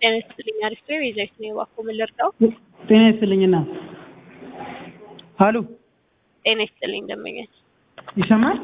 ጤና ይስጥልኝ አሪፍ ነው የዛይት ነው እባክዎ ምን ልርዳው? ጤና ይስጥልኝና ሀሎ ጤና ይስጥልኝ ደንበኛች ይሰማል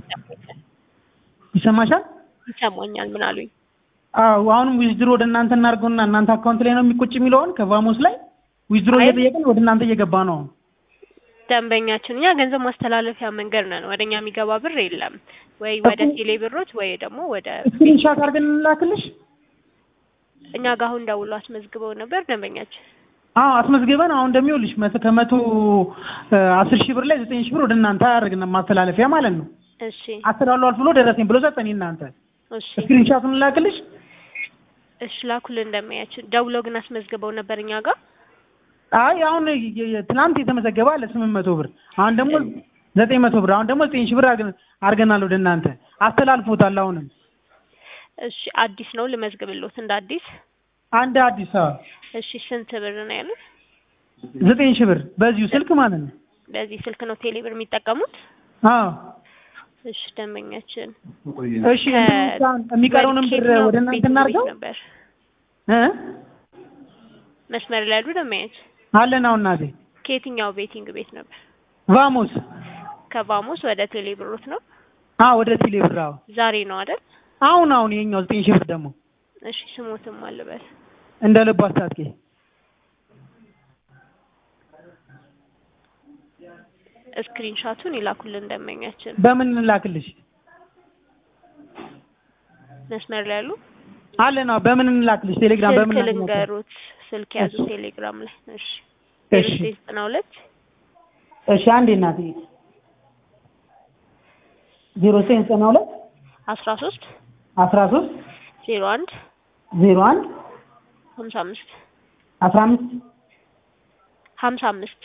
ይሰማሻል? ይሰማኛል ምን አሉኝ? አዎ አሁንም ዊዝድሮ ወደ እናንተ እናድርገውና እናንተ አካውንት ላይ ነው የሚቆጭ የሚለውን ከቫሞስ ላይ ዊዝድሮ አይ- እየጠየቅን ወደ እናንተ እየገባ ነው። ደንበኛችን እኛ ገንዘብ ማስተላለፊያ መንገድ ነን። ወደ እኛ የሚገባ ብር የለም ወይ ወደ እኮ- ቴሌ ብሮች ወይ ደግሞ ወደ ስክሪንሻት አድርገን እንላክልሽ። እኛ ጋር አሁን ደውሎ አስመዝግበው ነበር ደንበኛችን። አዎ አስመዝግበን አሁን እንደሚውልሽ መቶ ከመቶ እ፣ አስር ሺህ ብር ላይ ዘጠኝ ሺህ ብር ወደ እናንተ አያደርግን ማስተላለፊያ ማለት ነው። እሺ አስተላልፏል ብሎ ደረሰኝ ብሎ ሰጠኝ እናንተ እሺ ስክሪንሻቱን እንላክልሽ። እሺ ላኩልን ደንበኛችን። ደውሎ ግን አስመዝግበው ነበር እኛ ጋር አይ አሁን የ- የ- ትናንት የተመዘገበ አለ ስምንት መቶ ብር አሁን ደግሞ ዘጠኝ መቶ ብር አሁን ደግሞ ዘጠኝ ሺህ ብር አድርገን- አድርገናል ወደ እናንተ አስተላልፎታል። አሁንም እሺ አዲስ ነው ልመዝግብሎት እንደ አዲስ። አንድ አዲስ አበባ እሺ ስንት ብር ነው ያሉት? ዘጠኝ ሺህ ብር በዚሁ ስልክ ማለት ነው። በዚህ ስልክ ነው ቴሌ ብር የሚጠቀሙት? አዎ እሺ ደንበኛችን እሺ እንትኑ የሚቀረውንም ብር ከየትኛው ወደ እናንተ ቤት እናድርገው ነበር እ መስመር ላይ ያሉ ደንበኛችን አለን አሁን እናቴ ከየትኛው ቤቲንግ ቤት ነበር? ቫሞስ ከባሙስ ወደ ቴሌ ብሮት ነው። አዎ ወደ ቴሌ ብር አዎ ዛሬ ነው አይደል? አሁን አሁን የኛው ዘጠኝ ሺህ ብር ደግሞ እሺ ስሞትም አልበል እንደ ልቡ አስታጥቄ ስክሪንሻቱን ይላኩልን ደንበኛችን። በምን እንላክልሽ? መስመር ላይ ያሉ አለን አዎ በምን እንላክልሽ? ቴሌግራም ስልክ በምን እንላክልሽ? ልንገሩት፣ ስልክ ያዙ እሺ። ቴሌግራም ላይ። እሺ እሺ ዘጠና ሁለት እሺ አንዴ እናቴ ዜሮ ዘጠኝ ዘጠና ሁለት አስራ ሶስት አስራ ሶስት ዜሮ አንድ ዜሮ አንድ ሀምሳ አምስት አስራ አምስት ሀምሳ አምስት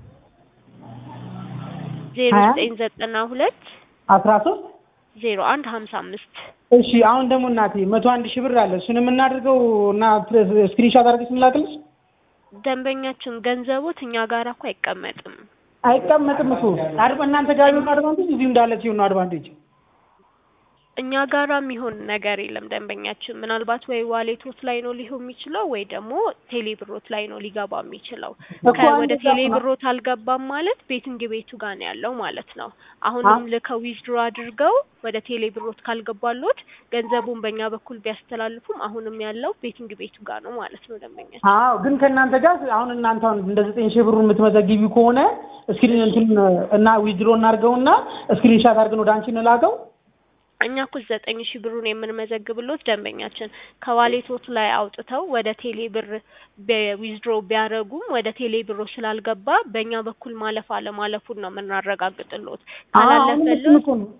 ዜሮ ሀያ ዘጠኝ ዘጠና ሁለት አስራ ሶስት ዜሮ አንድ ሀምሳ አምስት እሺ አሁን ደግሞ እናቴ መቶ አንድ ሺህ ብር አለ እሱን የምናደርገው እና ስክሪንሻት አድርገሽ እንላክልሽ ደንበኛችን ገንዘቦት እኛ ጋር እኮ አይቀመጥም። አይቀመጥም እኮ አድባ እናንተ ጋር ቢሆን አድቫንቴጅ እዚሁ እንዳለ ሲሆን ነው አድቫንቴጅ እኛ ጋራ የሚሆን ነገር የለም። ደንበኛችን ምናልባት ወይ ዋሌቶት ላይ ነው ሊሆን የሚችለው ወይ ደግሞ ቴሌ ብሮት ላይ ነው ሊገባ የሚችለው። እኮ ከ- ወደ እንደዛ ቴሌ ነው። ብሮት አልገባም ማለት ቤቲንግ ቤቱ ጋር ነው ያለው ማለት ነው። አሁንም አ- ልከው ዊዝድሮ አድርገው ወደ ቴሌ ብሮት ካልገባሎት ገንዘቡን በእኛ በኩል ቢያስተላልፉም አሁንም ያለው ቤቲንግ ቤቱ ጋር ነው ማለት ነው ደንበኛችን። አዎ ግን ከእናንተ ጋር አሁን እናንተ አሁን እንደ ዘጠኝ ሺህ ብሩን የምትመዘግቢ ከሆነ እስክሪን እንትን እና ዊዝድሮ እናድርገውና ስክሪንሻት አድርገን ወደ አንቺ እንላከው እኛ እኮ ዘጠኝ ሺህ ብሩን የምንመዘግብሎት ደንበኛችን ከዋሌቶት ላይ አውጥተው ወደ ቴሌ ብር ዊዝድሮ ቢያደርጉም ወደ ቴሌ ብሮ ስላልገባ በእኛ በኩል ማለፍ አለማለፉን ነው የምናረጋግጥሎት። አሁንም እሱን ካላለፈሎት እኮ ነው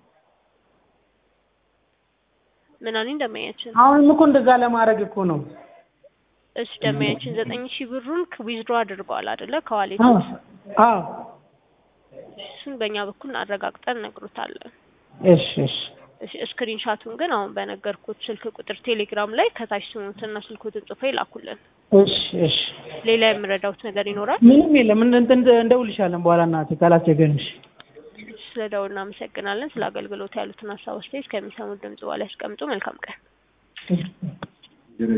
ምን አሉኝ ደንበኛችን? አሁንም እኮ እንደዛ ለማድረግ እኮ ነው እሺ ደንበኛችን ዘጠኝ ሺህ ብሩን ዊዝድሮ አድርገዋል አይደለ? አዎ ከዋሌቶት አዎ እሱን በእኛ በኩል አረጋግጠን እነግሮታለን። እሺ እሺ እሺ ስክሪንሻቱን ግን አሁን በነገርኩት ስልክ ቁጥር ቴሌግራም ላይ ከታች ስሙትና ስልኩትን ጽፎ ይላኩልን። እሺ እሺ ሌላ የምረዳውት ነገር ይኖራል? ምንም የለም እንደ እንደ እንደውልሻለን በኋላ እናቴ ካላስቸገርንሽ ስለ ደውል እናመሰግናለን። ስለ አገልግሎት ያሉትን ሀሳብ አስተያየት ከሚሰሙት ድምጽ በኋላ ያስቀምጡ። መልካም ቀን።